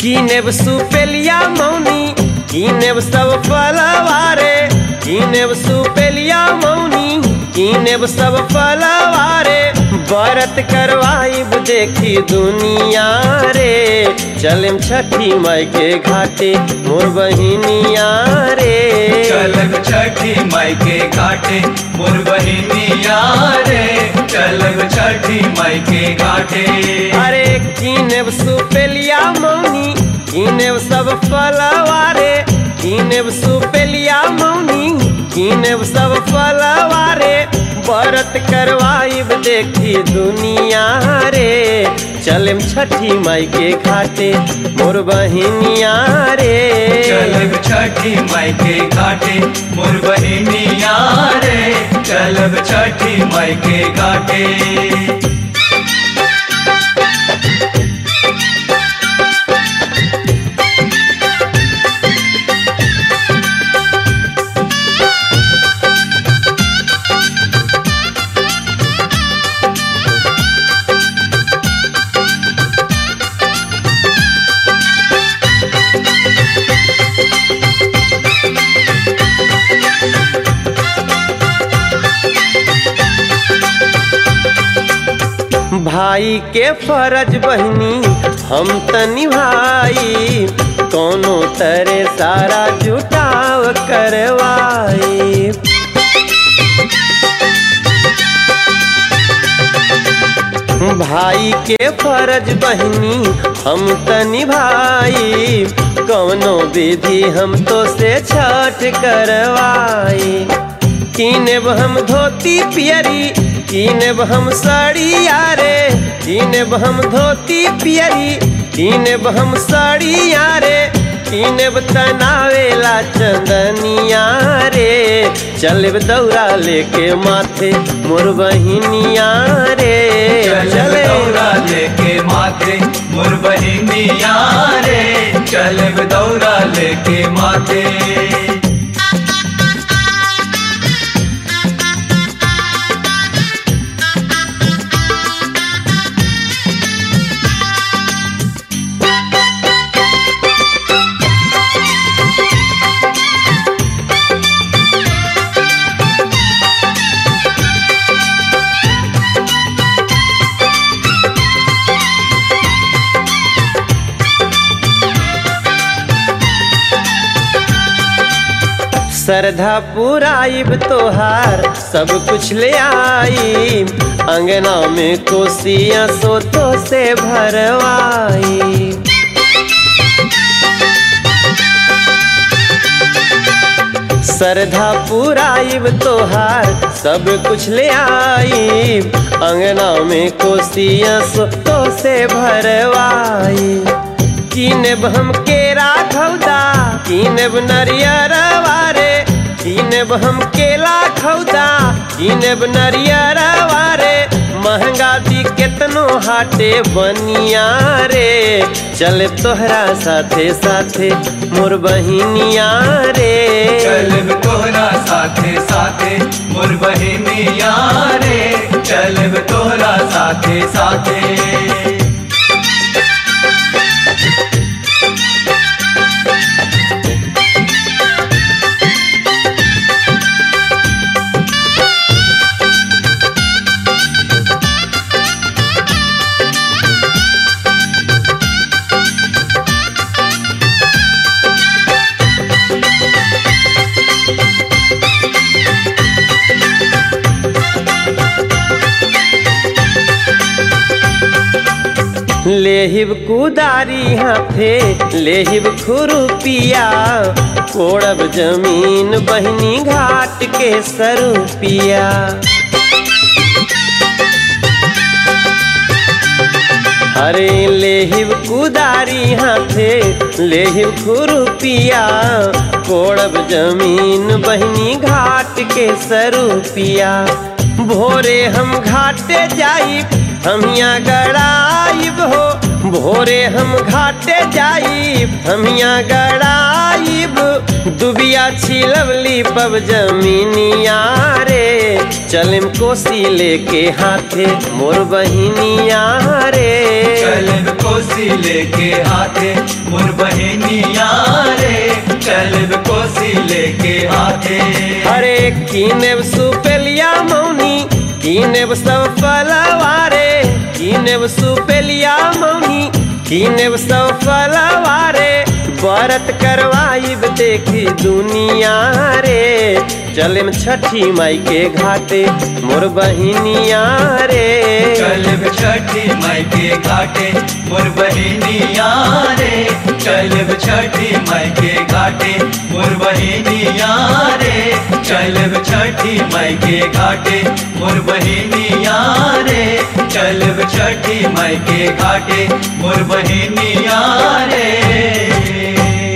कीनेब सुपेलिया मौनी कीनेब सब फलवारे कीनेब सुपेलिया मौनी कीनेब सब फलवारे व्रत करवाइब देखी दुनिया रे चलम छठी माई के घाटे मोर बहिनिया रे चलब छठी माई के घाटे मोर बहिनिया रे चलब छठी माई के घाटे अरे कीनेब सुपेलिया मौनी कीनेब सब फलवारे कीनेब सुपेलिया मौनी कीनेब सब फलवारे व्रत करवाइब देखी दुनिया रे चलम छठी माई के घाटे मोर बहिनिया रे चलब छठी माई के घाटे मोर बहिनिया रे चलब छठी माई के घाटे भाई के फरज बहनी हम त निभाई कोनो तरे सारा जुटाव करवाई भाई के फरज बहनी हम त निभाई कौनो विधि हम तो से छठ करवाई कीनेब हम धोती पियरी कीनेब हम साड़िया रे कीनेब हम धोती पियरी कीनेब हम साड़िया रे कीनेब तनावेला चंदनिया रे चलब दौरा लेके माथे मोर बहिनिया रे चलब चले दौरा लेके माथे मोर बहिनिया रे चलब दौरा लेके माथे श्रद्धा पुराइब तोहार सब कुछ ले आई अंगना में कोसिया सोतो से भरवाई श्रद्धा पुराइब तोहार सब कुछ ले आई अंगना में कोसिया सोतो से भरवाई कीनेब हम केरा खौदा कीनेब नरियर वारे कीनेब हम केला खौदा कीनेब नरियर वारे महंगा दी केतनो हाटे बनिया रे चल तोहरा साथे साथे मोर बहिनिया रे चलब तोहरा साथे साथे मोर बहिनिया रे चलब तोहरा साथे साथे लेहिब कुदारी हाथे लेहिब खुरुपिया कोड़ब जमीन बहनी घाट के सरुपिया हरे लेहिब कुदारी हाथे लेहिब खुरुपिया कोड़ब जमीन बहनी घाट के सरुपिया भोरे हम घाटे जाई हम यहाँ गड़ाइब हो भोरे हम घाटे जाइब हम यहाँ गड़ाइब दुबिया छिलवली पब जमीनिया रे चलम कोसी लेके हाथे मोर बहिनिया रे चलब कोसी लेके हाथे मोर बहिनिया रे चलब कोसी लेके हाथे अरे कीनेब सुपेलिया मौनी कीनेब सब फलवारे कीनेब सुपेलिया मौनी कीनेब सब फलवारे व्रत करवाइब देखी दुनिया रे चलेम छठी माई के घाटे मोर बहिनिया रे चलब छठी माई के घाटे मोर बहिनिया रे चलब छठी माई के घाटे मोर बहिनिया रे चलब छठी माई के घाटे मोर बहिनिया रे चलब छठी माई के घाटे मोर बहिनिया रे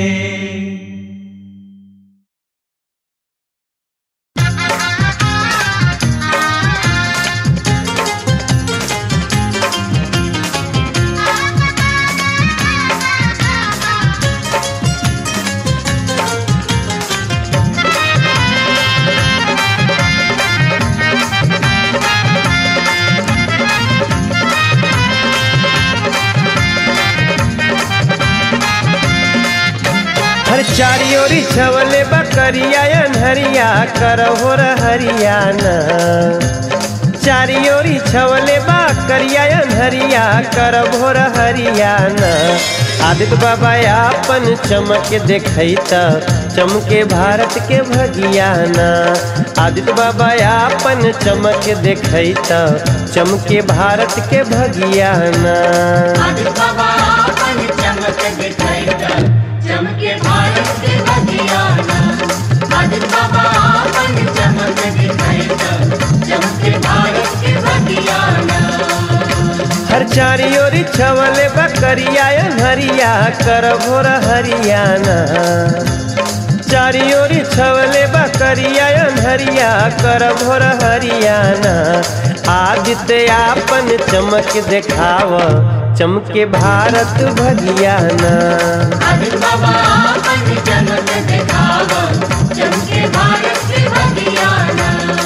हर चारी ओरी छवले बकरिया अनहरिया करहो हरियाणा चारी ओरी छवले बकरिया अनहरिया करभो हरियाणा आदित्य बाबा आपन चमक देखैता चमके भारत के भगियाना आदित्य बाबा आपन चमक देखैता चमके भारत के भगियाना आदित्य बाबा अपन चमक दिखाएगा चमके भारत के बगियाना आदित्य बाबा अपन चमक दिखाएगा चमके भारत के बगियाना हर चारी ओरी छवले बकरिया हरिया कर भोर हरियाणा चारी ओरी छवले बकरिया हरिया कर भोर हरियाणा आदित्य आपन चमक देखाव चमके भारत भगियाना आदित्य बाबा अपन चमक दिखावा चमके भारत के बगियाना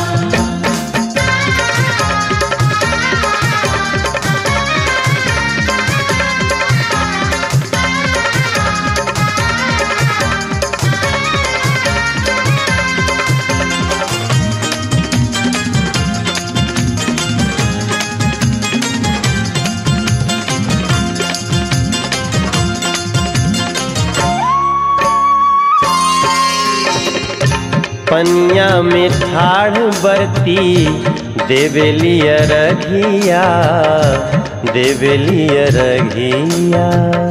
पनिया में ठाढ़ बरती देवेलिय रघिया देवेलिय रघिया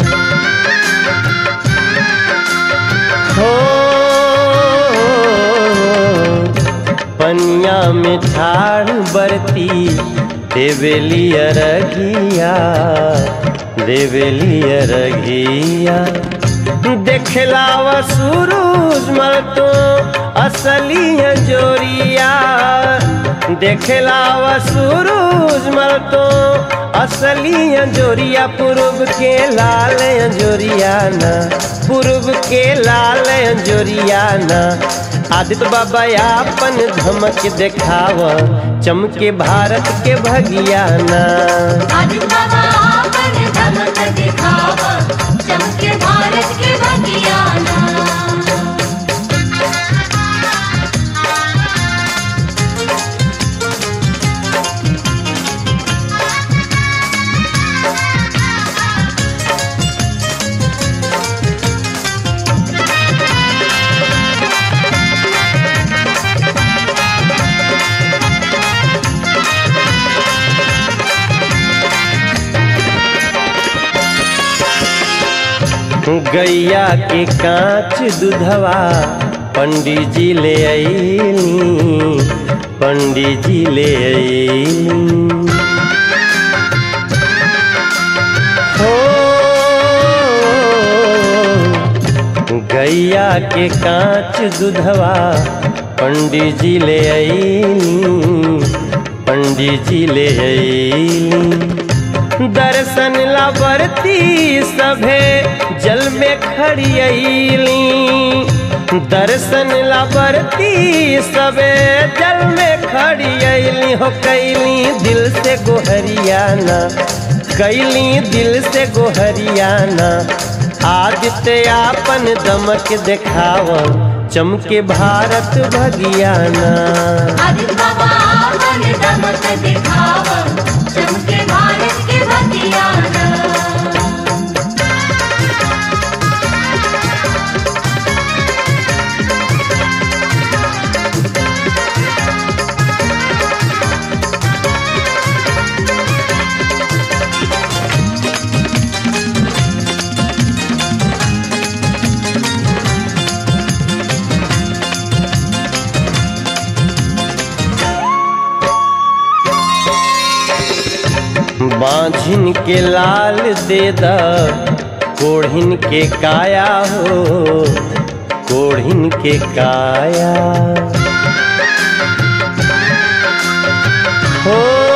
हो पनिया में ठाढ़ बरती देवेलिय रघिया देवेलिय रघिया देखला व सूरज मल तो असली जोरिया देखला व सूरज मल तो असली जोरिया पूर्व के लाल जोरिया ना पूर्व के लाल जोरिया ना आदित्य बाबा आपन धमक देखाव चमके भारत के भगियाना आदित्य बाबा अपन चमक दिखावा चमके भारत के बगियाना गैया के कांच दूधवा पंडित जी ले अईली पंडित जी ले अईली हो गैया के कांच दूधवा पंडित जी ले अईली पंडित जी ले अईली दर्शन ला बरती सभे जल में खड़ी अईली दर्शन ला बरती सबे जल में खड़ी अली हो कैली दिल से गोहरियाना कैली दिल से गोहरियाना आदित्य आपन दमक देखाव चमके भारत भगियाना आदित्य बाबा अपन दमक दिखाव चमके भारत के बतियाना बांझिन के लाल दे द कोढ़िन के काया हो कोढ़िन के काया हो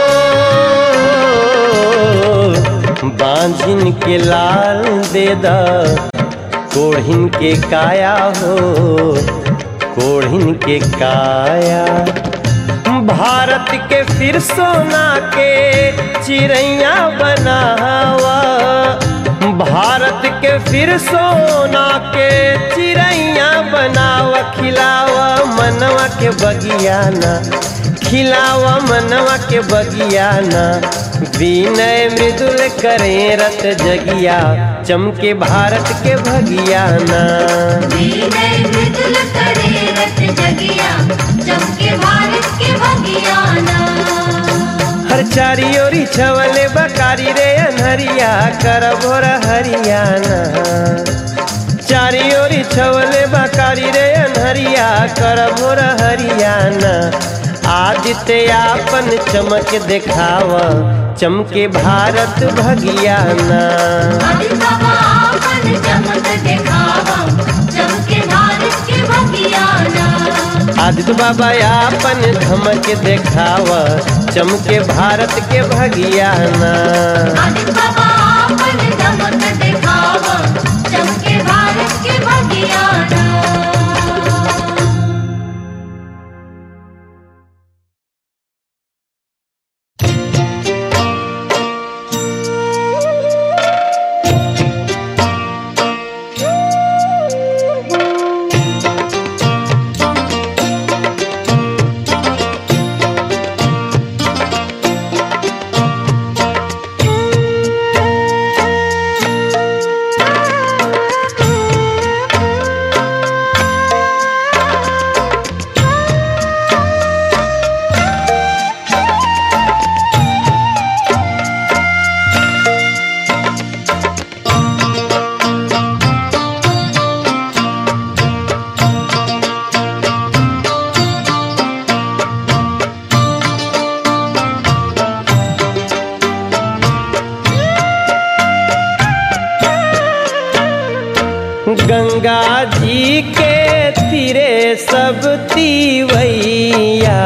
बांझिन के लाल दे द कोढ़िन के काया हो कोढ़िन के काया भारत के फिर सोना के चिड़ैया बनावा भारत के फिर सोना के चिड़ैया बनावा खिलावा मनवा के बगियाना खिलावा मनवा के बगियाना विनय मृदुल करे रत जगिया चमके भारत के भगियाना विनय मृदुल करे रत जगिया चमके भारत के बगियाना हर चारी ओरी छवले बकारी रे अनहरिया कर भोर हरियाना चारी ओरी छवले बकारी रे अनहरिया कर भोर हरियाना आदित्य आपन चमक देखाव चमके भारत भगियाना आदित्य बाबा अपन चमक दिखाव चमके भारत के बगियाना आदित्य बाबा आपन धमक देखाव चमके भारत के भगियाना आदित्य बाबा अपन दमक दिखाव चमके भारत के बगियाना गंगा जी के तीरे सब तीवैया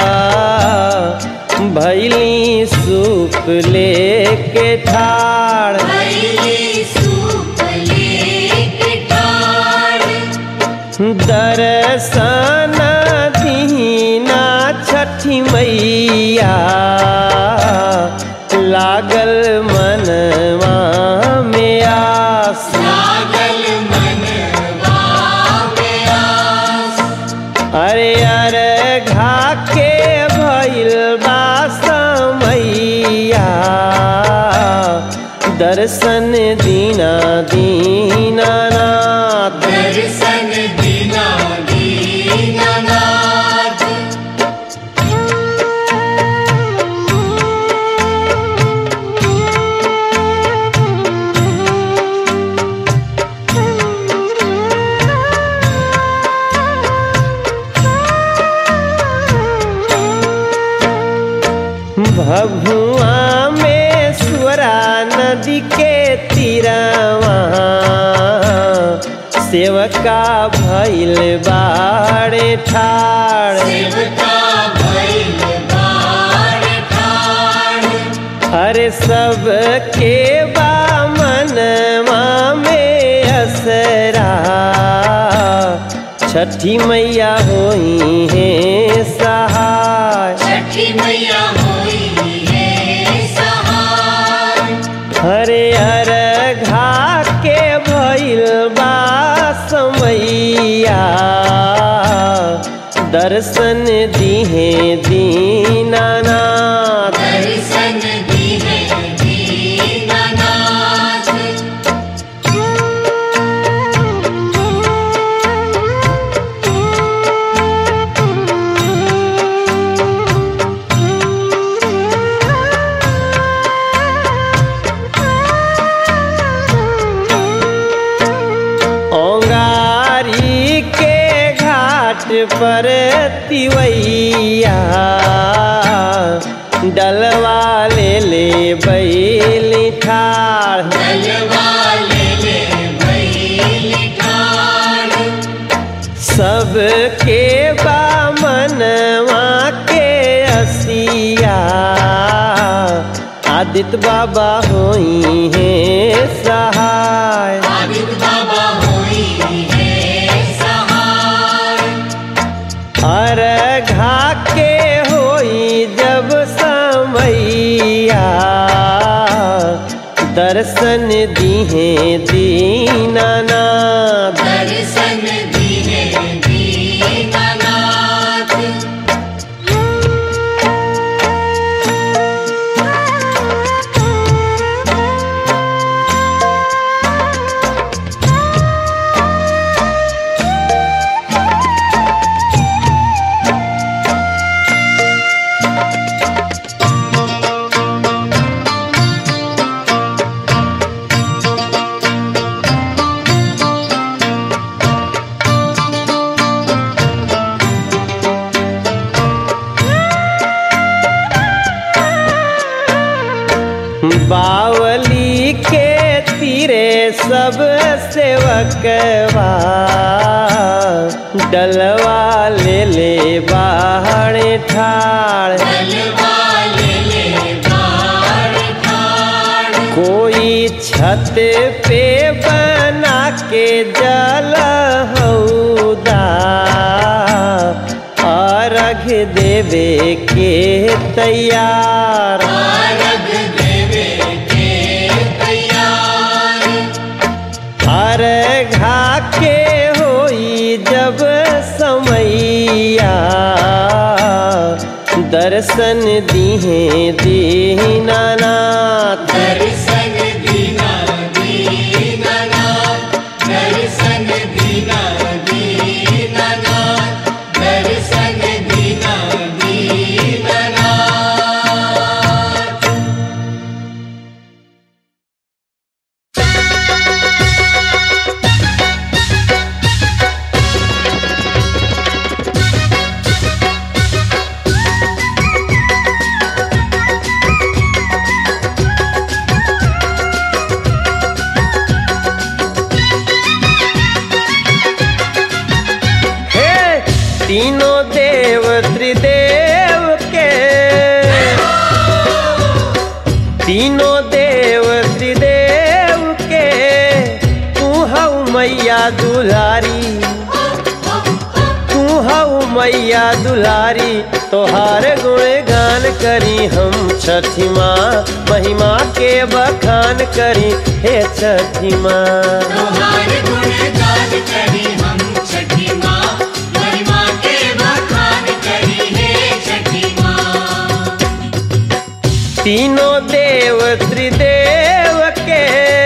भैली सूप लेके ठाड़ भैली सूप लेके ठाड़ दर्शन दीना छठी मैया लागल मनवा में आस लागल मनवा में आस अरे अरे घा के भइल बा समैया दर्शन दीना दीनानाथ दर्शन दीना दीनानाथ भभुआ में स्वरा नदी के तीरवा सेवका भइल बाड़े ठाड़ सेवका भइल बार ठाड़ हर सब के बा मनवा में असरा छठी मैया होई है सहाय छठी मैया होई है सहाय हरे हर घा के भइल बा समैया दर्शन दिहे दीनानाथ दर्शन दिहे दीनानाथ ओंगारी के घाट पर तिवैया डलवा ले ले बैली ठाड़ जलवाले ले बैली ठाड़ सबके बामनवा के असिया आदित्य बाबा होई है सहाय आदित्य बाबा होई है सहाय अरघा के होई जब समैया दर्शन दिहे दीनानाथ दर्शन दिहे दीनानाथ बावली के तीरे सब सेवकवा डलवा ले ले बाहरे ठाड़ जलवाले ले बाड़ ठाड़ कोई छत पे बना के जल हौदा अर्घ देवे के तैयार अर्घ देवे के तैयार अर्घा के होई जब समैया दर्शन दिहे दीनानाथ दर्शन दीना दीनानाथ दर्शन दीना दीनानाथ दर्शन दीना दीनानाथ हे तीनों देव त्रिदेव के तीनों देव त्रिदेव के तू हऊ मैया दुलारी तू हऊ मैया दुलारी तोहार गुण गान करी हम छठी माँ महिमा के बखान करी हे छठी माँ तुम्हारे गुणगान करी हम छठी माँ महिमा के बखान करी हे छठी माँ तीनों देव त्रिदेव के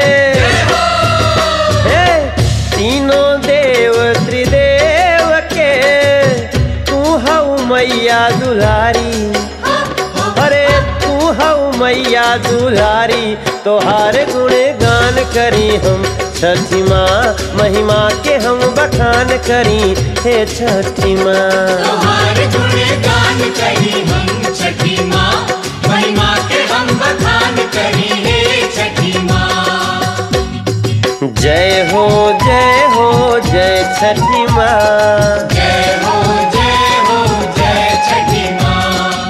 हे, तीनों देव त्रिदेव के तू हऊ मैया दुलारी अरे तू हऊ मैया दुलारी तोहार गुण गान करी हम छठी माँ महिमा के हम बखान करी हे छठी माँ तुम्हारे गुणगान करी हम छठी माँ महिमा के हम बखान करी हे छठी माँ जय हो जय हो जय छठी माँ जय हो जय हो जय छठी माँ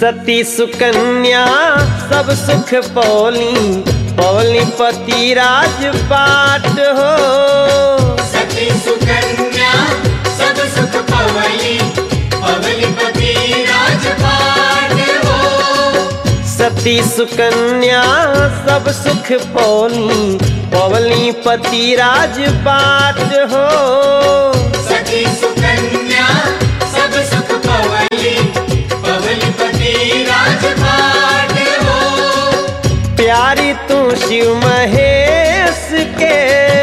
सती सुकन्या सब सुख पौली पौली पति राजपाट हो सती सुकन्या सब सुख पवली पवलीपति राजपाट हो सती सुकन्या सब सुख पौली पौली पति राजपाट हो सती सुकन्या सब सुख पवली पवलीपति राजपाट हो प्यारी तू शिव महेश के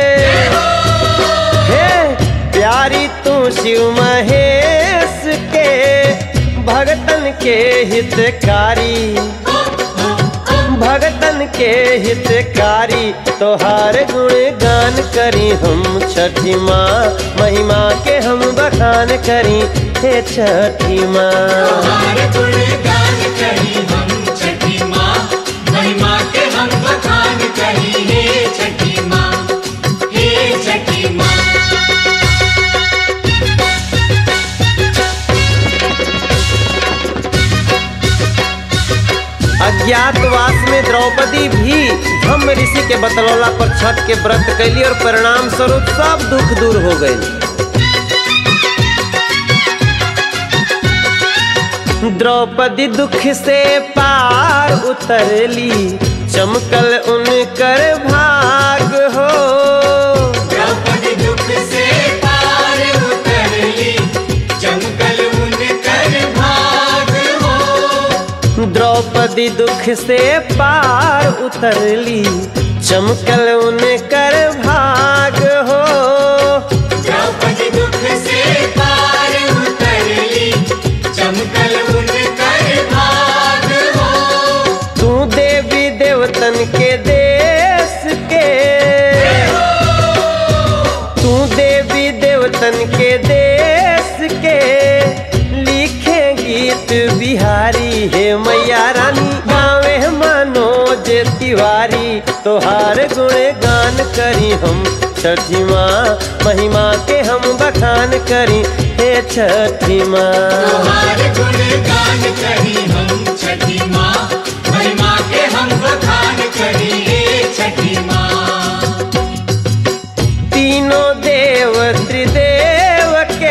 हे प्यारी तू शिव महेश के भगतन के हितकारी भगतन के हितकारी तोहार गुण गान करी हम छठी माँ महिमा के हम बखान करी हे छठी माँ तुम्हारे गुणगान करी हम छठी माँ महिमा के हम बखान करी हे छठी माँ हे छठी माँ अज्ञातवास में द्रौपदी भी धम्म ऋषि के बतलौला पर छठ के व्रत कैली और परिणाम स्वरूप सब दुख दूर हो गए द्रौपदी दुख से पार उतरली चमकल उनकर भाग हो द्रौपदी दुख से पार उतरली चमकल उनकर भाग हो द्रौपदी दुख से पार उतरली चमकल उनकर भाग हो द्रौपदी दुख से पार उतरली चमकल उनकर भाग हो तू देवी देवतन के देश के तू देवी देवतन के देश के लिखे गीत बिहारी हे मैया रानी गावे मनोज तिवारी तोहार गुण गान करी हम छठी माँ महिमा के हम बखान करी हे छठी माँ तुम्हारे गुणगान करी हम छठी माँ महिमा के हम बखान करी हे छठी माँ तीनों देव त्रिदेव के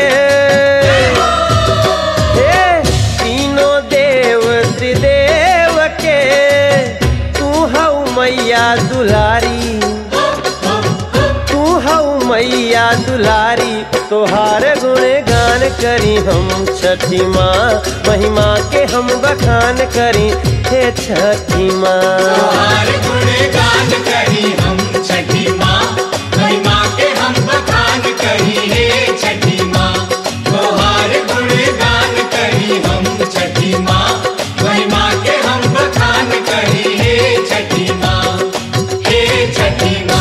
हे तीनों देव त्रिदेव के तू हऊ मैया दुलारी तू हऊ मैया दुलारी तोहार गुण गान करी हम छठी माँ महिमा के हम बखान करी हे छठी माँ तुम्हारे गुणगान करी हम छठी माँ महिमा के हम बखान करी हे छठी माँ तुम्हारे गुणगान करी हम छठी माँ महिमा के हम बखान करी हे छठी माँ हे छठी माँ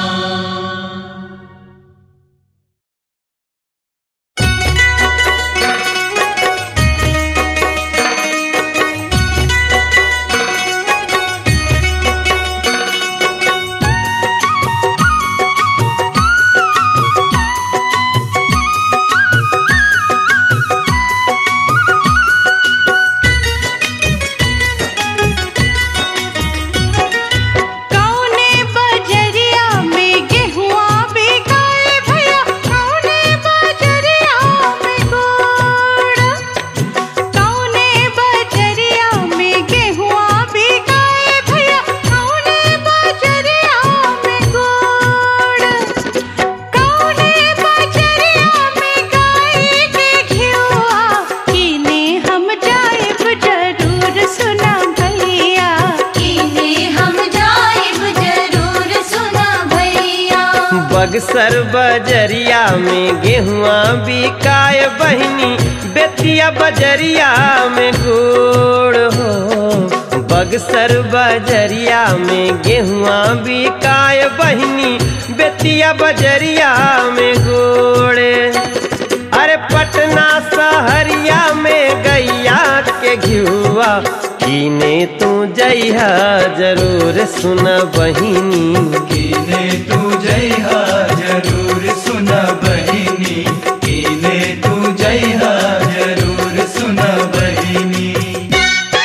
कौने बजरिया में गेहुआ बिकाए भैया कौने बजरिया में गुड़ कौने बजरिया में गेहुआ बिकाए भैया कौने बजरिया में गुड़ कौने बजरिया में गाय के घिउआ किने हम जाएब जरूर सुना भैया किने हम जाइब जरूर सुना भैया बगसर बजरिया में गेहुआ बिकाय बहिनी बेतिया बजरिया में गुड़ हो बगसर बजरिया में गेहुआ बिकाय बहिनी बेतिया बजरिया में गुड़ अरे पटना सहरिया में गैया के घिउआ कीने तू जइहा जरूर सुन बहिनी कीने तू जइहा जरूर सुन बहिनी कीने तू जइहा जरूर सुन बहिनी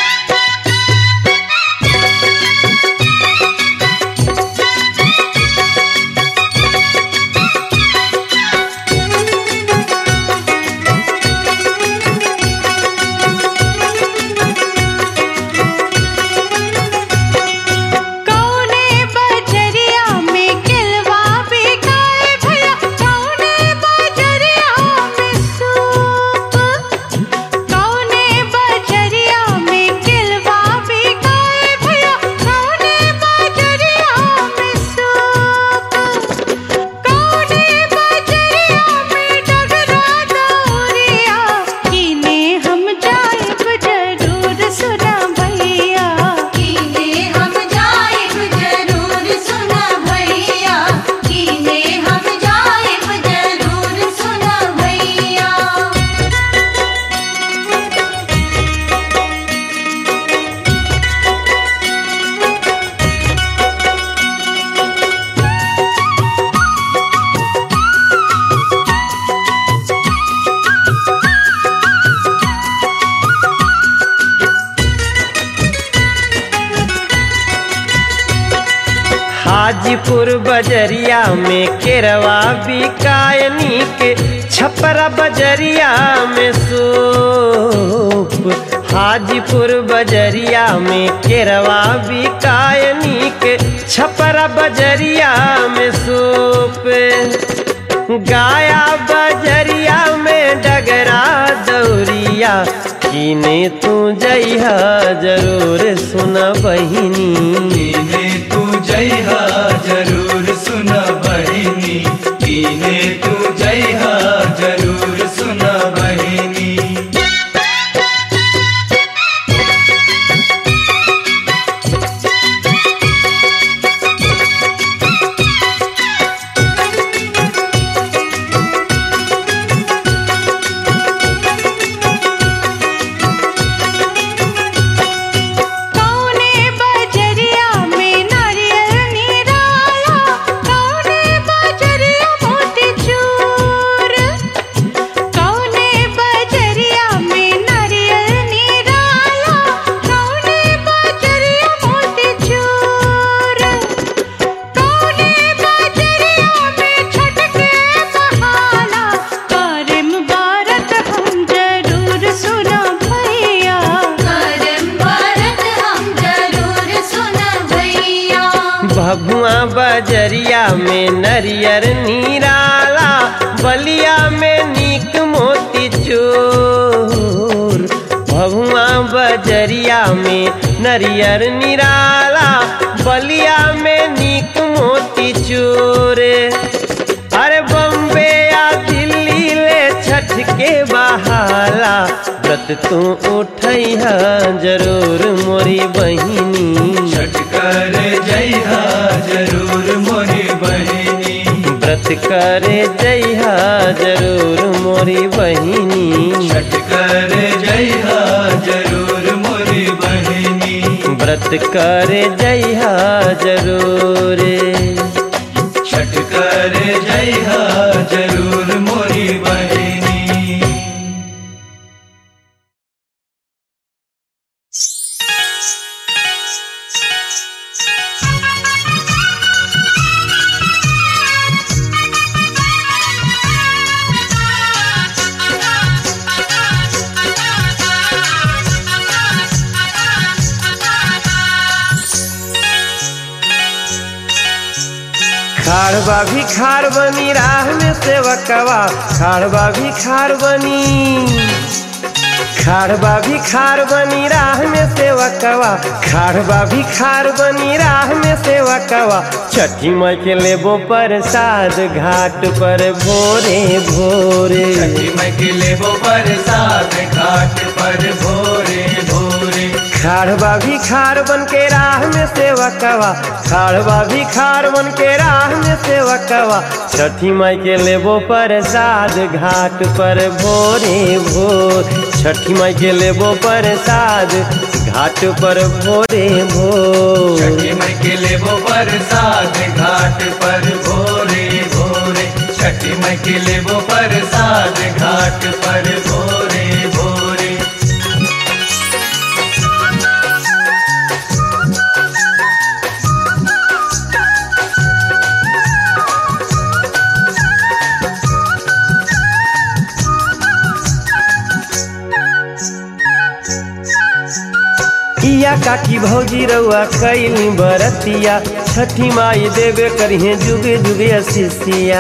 हाजीपुर बजरिया में केरवा बिकायनी के छपरा बजरिया में सूप हाजीपुर बजरिया में केरवा बिकायनी के छपरा बजरिया में सूप गाया बजरिया में डगरा दौरिया कीने तू जइहा जरूर सुन बहिनी कीने तू जइहा जरूर सुन बहिनी कीने तू जइहा जरूर सुन बहिनी कौने बजरिया में नारियल निराला कौने बजरिया मोती चूर कौने बजरिया में नारियल निराला कौने बजरिया मोती चूर कौने बजरिया में छटके बहाला करम बारत हम जरूर सुना भैया करम भारत हम जरूर सुन भैया भगुआ बजरिया में नरियर नीराला बलिया में नीक मोती चोर भगुआ बजरिया में नरियर निराला बलिया में नीक मोती चोर अरे बम्बे या दिल्ली ले छठ के बहाला व्रत तू उठैहा जरूर मोरी बहिनी छठ कर जइहा जरूर मोरी बहिनी व्रत करे जइहा जरूर मोरी बहिनी छठ कर जइहा जरूर मोरी बहिनी व्रत करे जइहा जरूर छठ कर जइहा जरूर मोरी बहिनी खाड़बा भी खाड़ बनी राह में सेवकवा खाड़बा भी खाड़ बनी खाड़बा भी खाड़ बनी राह में सेवकवा खाड़बा भी खाड़ बनी राह में सेवकवा छठी माई के लेबो प्रसाद घाट पर भोरे भोरे छठी माई के लेबो प्रसाद घाट पर भोरे भोरे खाड़बा भी खाड़ बन के राह में सेवकवा खाड़बा भी खाड़ बन के राह में सेवकवा छठी माई के लेबो प्रसाद घाट पर भोरे भोर छठी माई के लेबो प्रसाद घाट पर भोरे भोर छठी माई के लेबो प्रसाद घाट पर भोरे भोरे छठी माई के लेबो प्रसाद घाट पर भोरे भोरे इया काकी भौजी रउआ कैली बरतिया छठी माई देवे करिहे जुगे जुगे असिसिया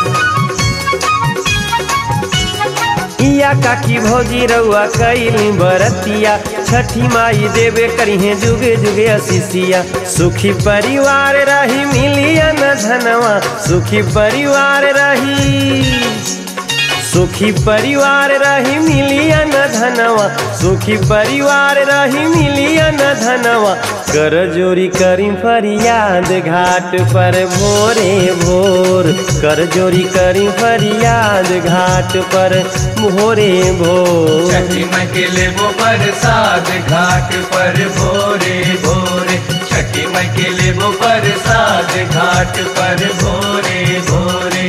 इया काकी भौजी रउआ कैली बरतिया छठी माई देवे करिहे जुगे जुगे असिसिया सुखी परिवार रही मिलिया न धनवा सुखी परिवार रही सुखी परिवार रही मिलिया न धनवा सुखी परिवार रही मिलिया न धनवा कर जोरी करी फरियाद घाट पर भोरे भोर कर जोरी करी फरियाद घाट पर भोरे भोर छठी माई के लेबो प्रसाद घाट पर भोरे भोरे छठी माई के लेबो प्रसाद घाट पर भोरे भोरे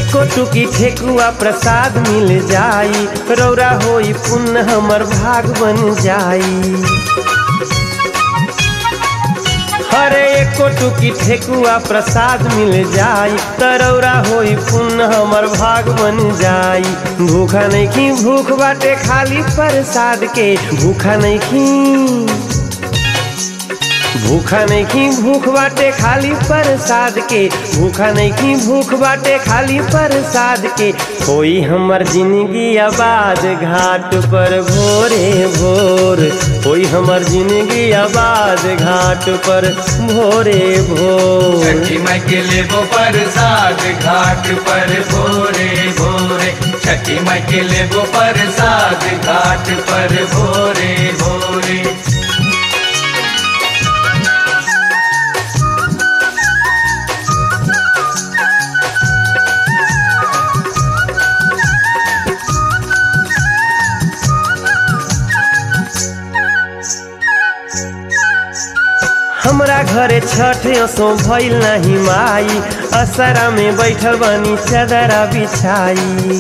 एको टुकी ठेकुआ प्रसाद मिल जाई रौरा होई पुण्य हमर भाग बन जाई हरे एको टुकी ठेकुआ प्रसाद मिल जाई तरौरा होई पुण्य हमर भाग बन जाई भूखा नहीं की भूख बाटे खाली प्रसाद के भूखा नहीं की भूखा नहीं की भूख बाटे खाली प्रसाद के भूखा नहीं की भूख बाटे खाली प्रसाद के होई हमर जिंदगी आबाद घाट पर भोरे भोर होई हमर जिंदगी आबाद घाट पर भोरे भोर छठी माई के लेबो प्रसाद घाट पर भोरे भोरे छठी माई के लेबो प्रसाद घाट पर भोरे भोरे हमरा घरे छठ असो भइल नाही माई असरा में बैठल बनी चदरा बिछाई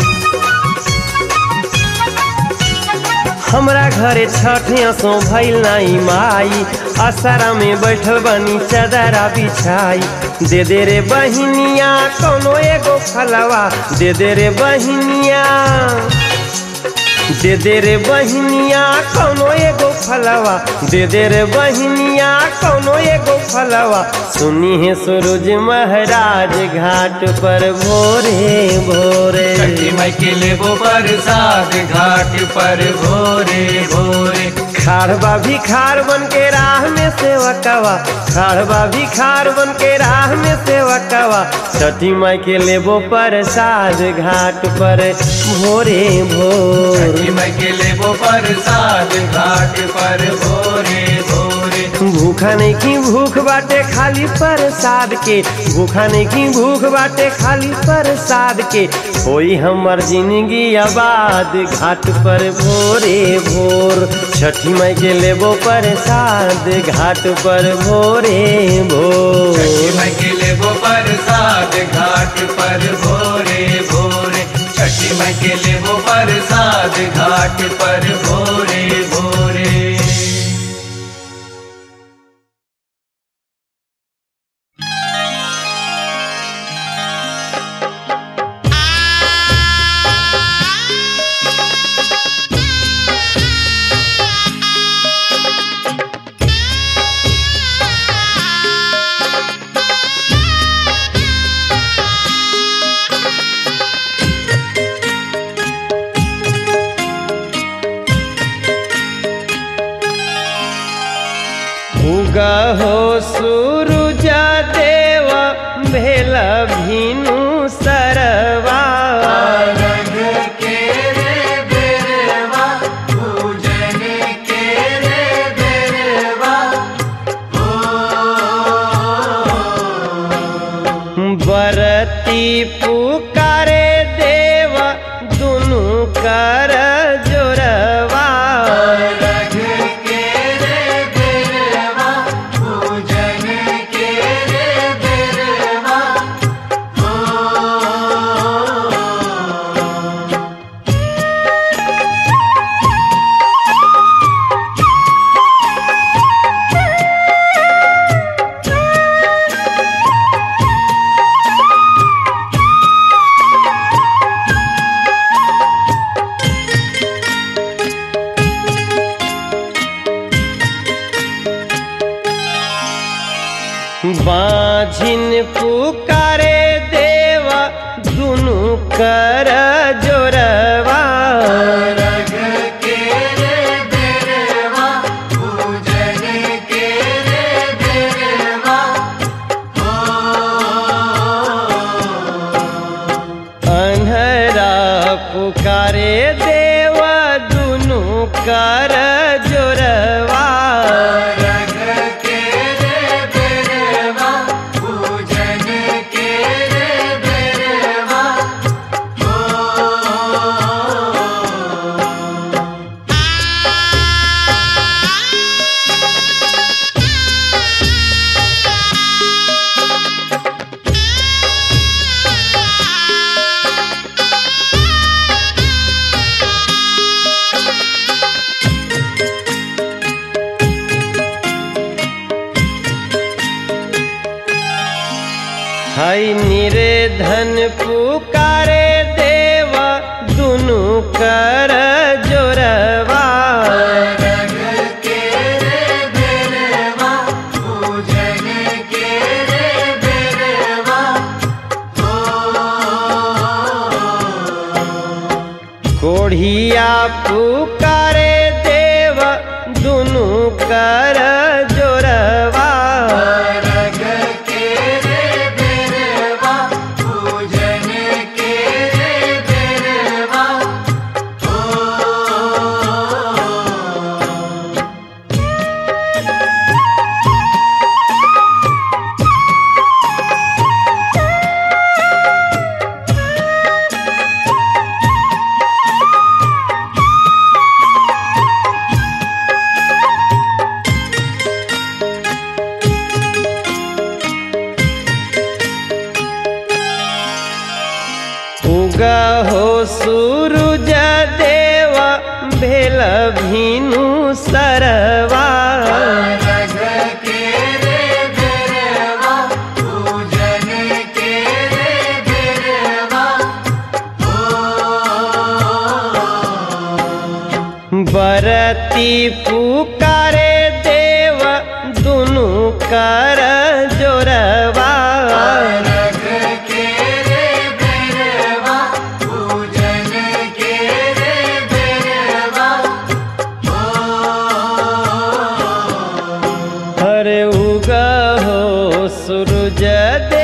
हमरा घरे छठ असो भइल नाही माई असरा में बैठल बनी चदरा बिछाई दे दे रे बहिनिया कोनो एगो फलवा दे दे रे बहिनिया दे दे रे बहिनिया कौनो एगो फलवा दे दे रे बहिनिया कौनो एगो फलवा सुनी है सूरज महाराज घाट पर भोरे भोरे छठी माई के लेबो प्रसाद घाट पर भोरे भोरे खाड़बा भी खार बन के राह में सेवकवा खाड़बा भी खार बन के राह में सेवकवा छठी माई के लेबो प्रसाद घाट पर भोरे भोर छठी माई के लेबो प्रसाद घाट पर भोरे भोरे भूखा नहीं की भूख बाटे खाली प्रसाद के भूखा नहीं की भूख बाटे खाली प्रसाद के होई हमर जिंदगी आबाद घाट पर भोरे भोर छठी माई के लेबो प्रसाद घाट पर भोरे भोर छठी माई के लेबो प्रसाद घाट पर भोरे भोरे छठी माई के लेबो प्रसाद घाट पर भोरे भोरे उगा हो सूरुजा देवा भेला भीनु सरवा बरती पुकारे देवा दुनु कर जोरवा बाझिन पुकारे देवा दुनु कर जोरवा अन्हरा पुकारे देवा दुनु कर जोरवा पूजन के रे बेरवा हई निर्धन पुकारे देवा दुनु कर जोरवा कोढ़िया पुकारे देवा दुनु कर जोरवा उगा हो सूरज देवा भेल भीनु सरवा बरती पुकारे देवा दुनु कर जोरवा अरे उगा हो सूरज